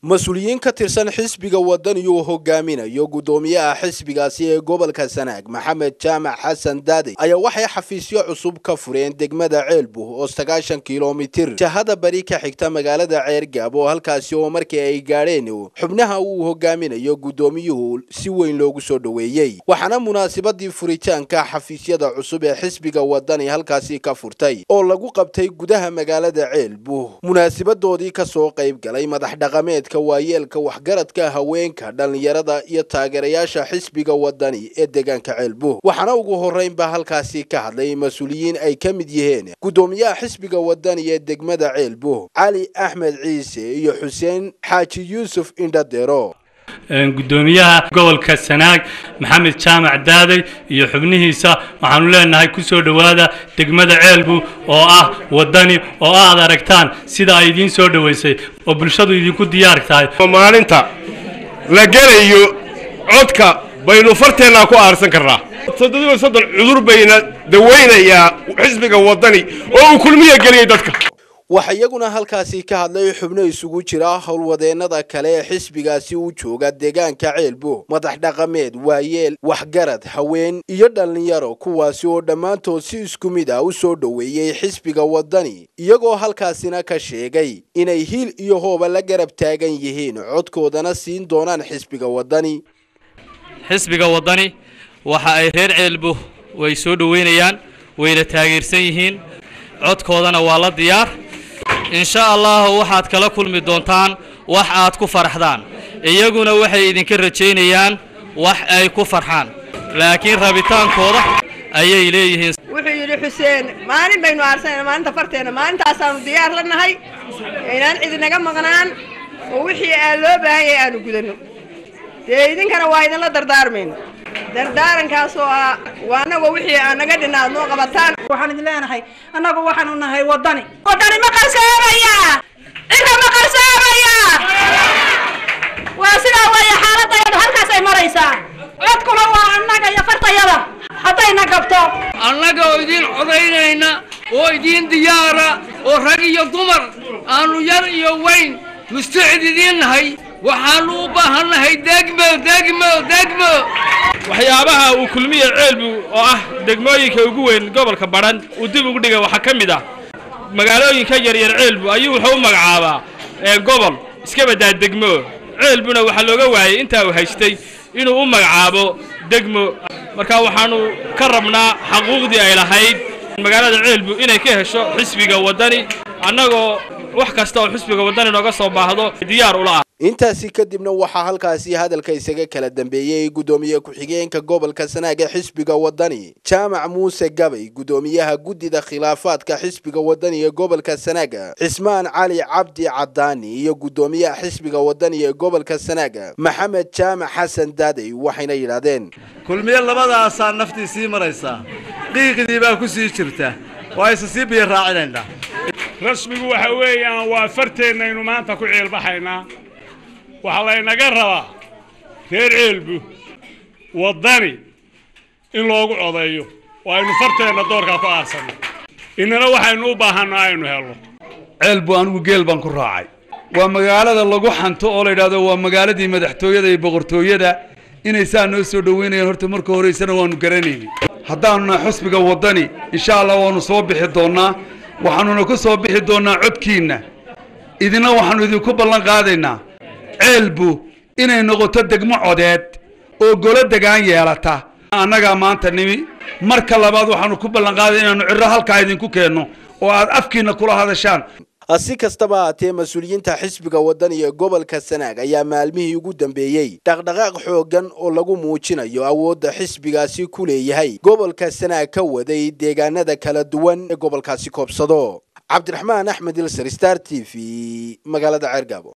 mas-uuliyiin ka tirsan xisbiga wadani uu hogaaminayo guddoomiyaha xisbigaasi ee gobolka sanaag maxamed jaamac xasan daadey ayaa waxay xafiisyo cusub ka fureen degmada ceelbuh oo sagaashan kilomitir jahada bari ka xigta magaalada ceergaab oo halkaasi oo markii ay gaadheen xubnaha uu hogaaminayo guddoomiyuhu si weyn loogu soo dhoweeyey waxaana munaasabadii furitaanka xafiisyada cusub ee xisbiga wadani halkaasi ka furtay oo lagu qabtay gudaha magaalada ceelbuh munaasabadoodii kasoo qayb galay madax dhaqameedka waayeelka waxgaradka haweenka dhallinyarada iyo taageerayaasha xisbiga wadani ee deegaanka ceelbuh waxaana ugu horreynba halkaasi ka hadlay mas-uuliyiin ay ka mid yihiin guddoomiyaha xisbiga wadani ee degmada ceelbuh cali axmed ciise iyo xuseen xaaji yuusuf indhadero guddoomiyaha gobolka sanaag maxamed jaamac daadey iyo xubnihiisa waxaanu leenahay ku soo dhowaada degmada ceelbu oo ah wadani oo aad aragtaan sida ay idiin soo dhoweysay oo bulshadu idinku diyaar tahay maalinta la gelayo codka baynu farteennaa ku aarsan karnaa toddobiyo soddon cudur bayna dawaynayaa xisbiga wadani oo uu kulmiya geliyay dadka waxaa iyaguna halkaasi ka hadlay xubno isugu jira howlwadeennada kale ee xisbigaasi u jooga deegaanka ceelbuh madax dhaqameed waayeel waxgarad haween iyo dhallinyaro kuwaasi oo dhammaantood si isku mid ah u soo dhoweeyey xisbiga wadani iyagoo halkaasina ka sheegay inay hiil iyo hooba la garab taagan yihiin codkoodana siin doonaan xisbiga wadani xisbiga wadani waxa ay reer ceelbuh way soo dhoweynayaan wayna taageersan yihiin codkoodana waa la diyaar insha allahu waxaad kala kulmi doontaan wax aad ku faraxdaan iyaguna waxay idinka rajaynayaan wax ay ku farxaan laakiin rabitaankooda ayay leeyihiin wuxuu yidhi xuseen maalin baynu aarsanayna maalinta farteena maalintaasaanu diyaar la nahay inaan cidinaga maqnaan oo wixii aa loo baahan yahay aanu gudanno dee idinkana waa idinla dardaarmayno dardaarankaas oo ah waa anagoo wixii aa naga dhinna aad noo qabataan waxaan idin leenahay annagu waxaanu nahay wadani wadani ma qarsoomaya cira ma qarsoomaya waa sidaa weeye xaaladayadu halkaas ay maraysaa codkuna waa annaga iyo fartayada haddayna gabto annaga oo idiin codaynayna oo idiin diyaara oo rag iyo dumar aanu yar iyo weyn mustacid idiin nahay waxaanu u baahannahay degmo degmo degmo waxyaabaha uu kulmiya ceelbu oo ah degmooyinka ugu weyn gobolka badhan uu dib ugu dhigay waxaa ka mid ah magaalooyinka yaryar ceelbu ayuu wuxuu u magacaabaa gobol iska baddaa degmo ceelbuna waxaa looga waayey intaa uu haystay inuu u magacaabo degmo marka waxaanu ka rabnaa xaquuqdii ay lahayd magaalada ceelbu inay ka hesho xisbiga wadani annagoo wax kasta oo xisbiga wadani nooga soo baahdo diyaar ula ah intaasi kadibna waxaa halkaasi hadalka isaga kala dambeeyey guddoomiye ku-xigeenka gobolka sanaag ee xisbiga wadani jaamac muuse gabay guddoomiyaha guddida khilaafaadka xisbiga wadani ee gobolka sanaaga cismaan cali cabdi cadaani iyo guddoomiyaha xisbiga wadani ee gobolka sanaaga maxamed jaamac xasan daadey waxayna yidhaahdeen kulmiye labadaasaa naftii sii maraysaa qiiqdii baa ku sii jirta waa isa sii biyo raacinaynaa rasmigu waxa weeyaan waa farteennaynu maanta ku ceelbaxaynaa waxaa laynaga rabaa reer ceelbu waddani in loogu codeeyo oo aynu farteenna doorkaa ku aarsanno innana waxaynu u baahanno aynu helno ceelbu anigu geel baan ku raacay waa magaalada lagu xanto oo la yidhahdo waa magaaladii madaxtooyada iyo boqortooyada inay saa noo soo dhoweynayaan horta marka horeysana waanu garanayni haddaanu nahay xusbiga waddani insha allah waanu soo bixi doonnaa waxaanuna ku soo bixi doonnaa codkiinna idina waxaanu idinku ballan qaadaynaa ceelbu inay noqoto degmo codeed oo golo degaan yeelata annagaa maanta nimi marka labaad waxaanu ku ballan qaaday inaannu cirro halkaa idinku keenno oo aad afkiinna kula hadashaan si kastaba haatee mas-uuliyiinta xisbiga wadani ee gobolka sanaag ayaa maalmihii ugu dambeeyey dhaqdhaqaaq xooggan oo lagu muujinayo awoodda xisbigaasi ku leeyahay gobolka sanaag ka waday deegaanada kala duwan ee gobolkaasi koobsado cabdiraxmaan axmed ilsar star t v magaalada ceergaabo